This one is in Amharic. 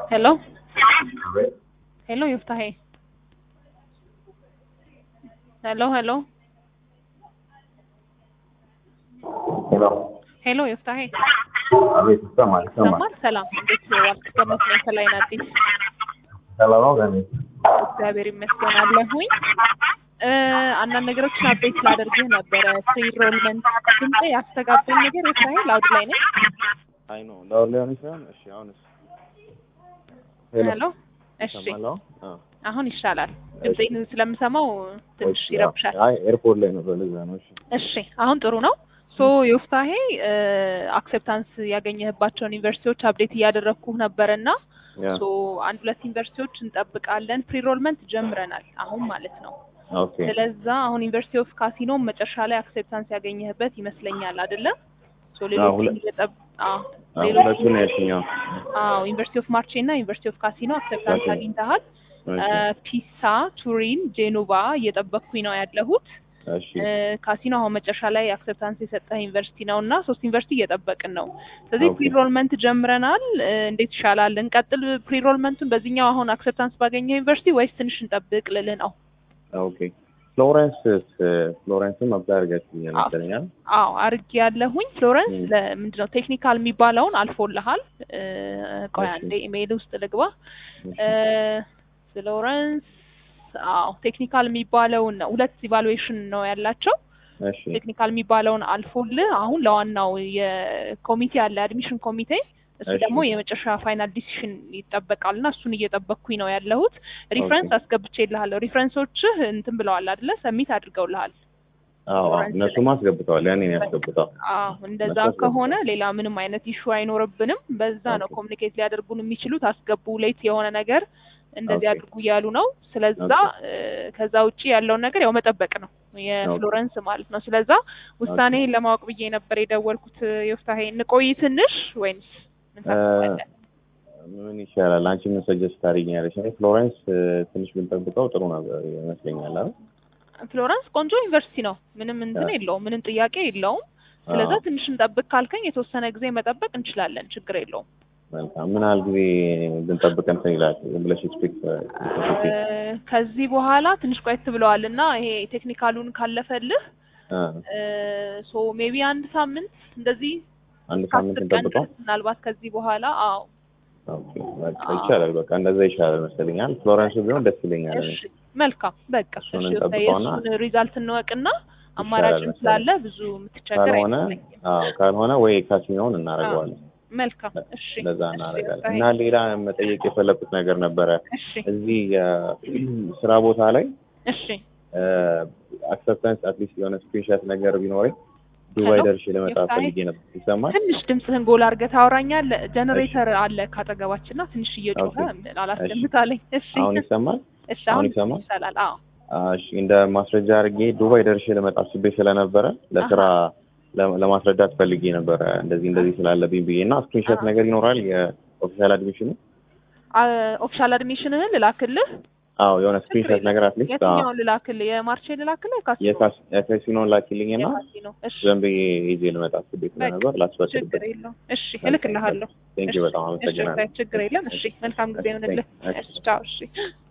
Hello? Hello, Yuftahe. Hello, hello. ሄሎ ሄሎ ዮፍታሄ አቤት ይሰማል ይሰማል ሰማል ሰላም እንዴት ዋልክ ከመስለኝ ከላይ አዲስ ሰላም ነው ገኒ እግዚአብሔር ይመስገን አለሁኝ እ አንዳንድ ነገሮችን አፕዴት ላደርግህ ነበረ ፕሪ ሮልመንት ድምጼ ያስተጋባኝ ነገር ዮፍታሄ ላውድ ላይ ነኝ አይ ነው ላውድ ሊሆን ይችላል እሺ አሁንስ ሄሎ እሺ ይሰማል አሁን? አዎ አሁን ይሻላል ድምጼን ስለምሰማው ትንሽ እሺ፣ ይረብሻል አይ ኤርፖርት ላይ ነው ለዛ ነው እሺ እሺ አሁን ጥሩ ነው ሶ ዮፍታሄ አክሴፕታንስ ያገኘህባቸውን ዩኒቨርሲቲዎች አፕዴት እያደረግኩህ ነበረና ያ ሶ አንድ ሁለት ዩኒቨርሲቲዎች እንጠብቃለን ፕሪሮልመንት ጀምረናል አሁን ማለት ነው ኦኬ ስለዛ አሁን ዩኒቨርሲቲ ኦፍ ካሲኖ መጨረሻ ላይ አክሴፕታንስ ያገኘህበት ይመስለኛል አይደለ ሶ አዎ፣ ሌሎች ሁለ- እየጠብ አዎ አዎ ሌሎች ሁለቱን ያልሽኛው አዎ ዩኒቨርሲቲ ኦፍ ማርቼ እና ዩኒቨርሲቲ ኦፍ ካሲኖ አክሴፕታንስ ኦኬ። አግኝተሃል እሺ ፒሳ ቱሪን ጄኖቫ እየጠበቅኩኝ ነው ያለሁት እሺ ካሲኖ አሁን መጨረሻ ላይ አክሰፕታንስ የሰጠህ ዩኒቨርሲቲ ነው እና ሶስት ዩኒቨርሲቲ እየጠበቅን ነው። ስለዚህ ኦኬ። ፕሪሮልመንት ጀምረናል። እ፣ እንዴት ይሻላል? እንቀጥል ፕሪሮልመንቱን በዚህኛው አሁን አክሰፕታንስ ባገኘው ዩኒቨርሲቲ ወይስ ትንሽ እንጠብቅ ልልህ ነው? ኦኬ ፍሎረንስ ፍሎረንስም አፕላይ አድርጋችሁኛል አዎ። መሰለኛል አዎ አርጌ ያለሁኝ ፍሎረንስ ም። ለምንድነው ቴክኒካል የሚባለውን አልፎልሃል። እ፣ ቆይ እሺ። አንዴ ኢሜይል ውስጥ ልግባ። እ፣ ፍሎረንስ አዎ ቴክኒካል የሚባለውን ሁለት ኢቫሉዌሽን ነው ያላቸው እሺ ቴክኒካል የሚባለውን አልፎልህ አሁን ለዋናው የኮሚቴ አለ አድሚሽን ኮሚቴ እሱ እሺ። ደግሞ የመጨረሻ ፋይናል ዲሲሽን ይጠበቃል እና እሱን እየጠበቅኩኝ ነው ያለሁት። ሪፍረንስ አስገብቼልሃለሁ። ሪፍረንሶችህ እንትን ብለዋል አይደለ? ሰሚት አድርገውልሃል። አዎ አዎ ፍሎረንስ እነሱም አስገብተዋል ያኔ ነው ያስገብተው አዎ እንደዛ መጣ ከሆነ ሌላ ምንም አይነት ኢሹ አይኖርብንም። በዛ ነው ኦኬ። ኮሚኒኬት ሊያደርጉን የሚችሉት። አስገቡ ሌት የሆነ ነገር እንደዚህ ኦኬ። አድርጉ እያሉ ነው። ስለዛ እ፣ ከዛ ውጪ ያለውን ነገር ያው መጠበቅ ነው የፍሎረንስ ማለት ነው። ስለዛ ውሳኔህን ለማወቅ ብዬ ነበር የደወልኩት። ዮፍታሄ እንቆይ ትንሽ ወይንስ ምን ታስባለህ? ምን ይሻላል? አንቺ ምን ሰጀስት ታደርጊኛለሽ? እኔ ፍሎረንስ እ፣ ትንሽ ብንጠብቀው ጥሩ ነበር ይመስለኛል። አይደል? ፍሎረንስ ቆንጆ ዩኒቨርሲቲ ነው። ምንም እንትን አዎ። የለውም፣ ምንም ጥያቄ የለውም። ስለዛ አዎ፣ ትንሽ እንጠብቅ ካልከኝ የተወሰነ ጊዜ መጠበቅ እንችላለን፣ ችግር የለውም። መልካም። ምን ያህል ጊዜ ብንጠብቅ እንትን ይላል ብለሽ ኤክስፔክት እ፣ ከዚህ በኋላ ትንሽ ቆየት ብለዋል እና ይሄ ቴክኒካሉን ካለፈልህ ሶ ሜቢ አንድ ሳምንት እንደዚህ አንድ ከአስር ሳምንት ቀን እንጠብቀው። ድረስ ምናልባት ከዚህ በኋላ አዎ ኦኬ፣ በቃ አዎ። ይቻላል። በቃ እንደዛ ይሻላል መስለኛል። ፍሎረንስ ቢሆን ደስ ይለኛል። እኔ እሺ መልካም በቃ እሱን እሺ እንጠብቀውና የእሱን ሪዛልት እንወቅና አማራጭም መሰለኝ። ስላለ ብዙ የምትቸገር ካልሆነ አይመስለኝም። አዎ፣ ካልሆነ ወይ ካሲኖውን እናደርገዋለን። መልካም እሺ እንደዛ እሺ፣ እናደርጋለን። ዮፍታሄ። እና ሌላ መጠየቅ የፈለኩት ነገር ነበረ። እሺ እዚህ ስራ ቦታ ላይ እሺ አክሰፕታንስ አትሊስት የሆነ ስክሪንሻት ነገር ቢኖረኝ ዱባይ ሄሎ? ደርሼ ልመጣ ዮፍታሄ? ፈልጌ ነበር። ይሰማል? ትንሽ ድምፅህን ጎላ አድርገህ ታወራኛለህ። ጀነሬተር አለ ካጠገባችን እና ትንሽ እየጮኸ ኦኬ። አላስደምጣለኝ። እሺ አሁን ይሰማል? እሺ አሁን አሁን ይሰማል? ይሻላል። አዎ አዎ፣ እሺ እንደ ማስረጃ አድርጌ ዱባይ ደርሼ ልመጣ አስቤ ስለነበረ ለስራ ለ- ለማስረዳት ፈልጌ ነበረ እንደዚህ እንደዚህ ስላለብኝ ብዬ እና ስክሪንሾት አሃ። ነገር ይኖራል የኦፊሻል አድሚሽኑ? ኦፊሻል አድሚሽንህን ልላክልህ። አዎ የሆነ ችግር ስክሪንሾት የለም። ነገር አትሊስት የትኛውን ልላክልህ? የማርቼ ልላክልህ? የካሲኖ የካሲኖን ላኪልኝና የካሲኖ። እሺ ዘን ብዬ ይዤ ልመጣ አስቤ ስለነበር ችግር ላስፈቅድበት። የለውም። እሺ እልክልሃለሁ። ቴንኪው በጣም እሺ አመሰግናለሁ። ችግር የለም። እሺ መልካም ጊዜ ይሁንልህ። እሺ፣ እሺ ቻው። እሺ